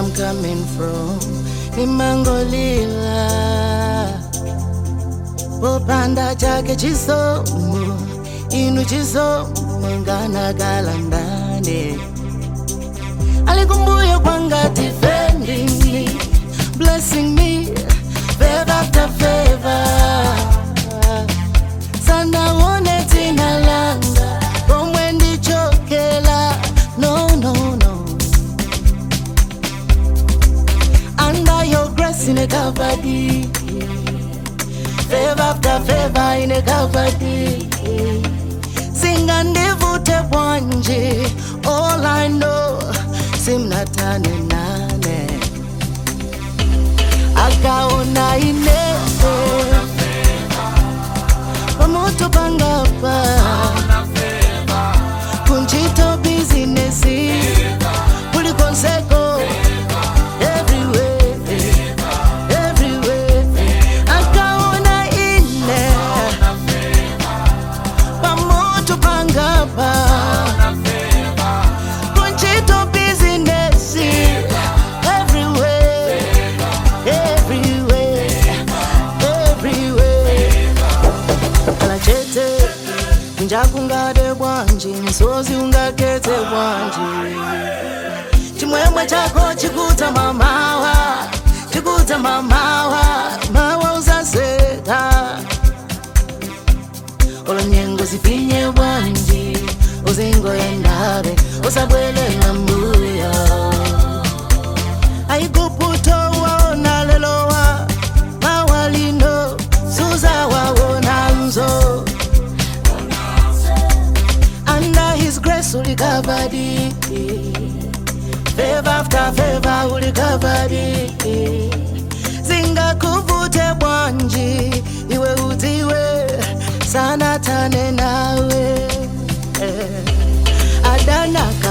I'm coming from nimangolila popanda chake chisomo inu chisomo nganakala ndani alikumbuyo kwanga defending me blessing me favor after favor sanaone tina langa komwe ndichokela no no no under your grace in a covered favor after favor in a covered singa ndivute bwanje all i know simnatane nane akaona ine pamoto pangapa kunchito bizinesi kulikonseko everywhere everywhere akaona ine pamoto pangapa kunchito bizinesi everywhere everywhere everywhere kala chete njakungade bwanji msozi ungakete bwanji chimwemwe chako chikuta mamawa chikuta mamawa mawa uzaseta olonyengo zifinye bwanji uzingoyendabe usabwelela mbuyo aikuputowaona lelowa mawalino suzawaona nzo under his grace ulikavadi favor after favor ulikavadi zingakuvute bwanji iwe udziwe sana tane nawe eh, adanaka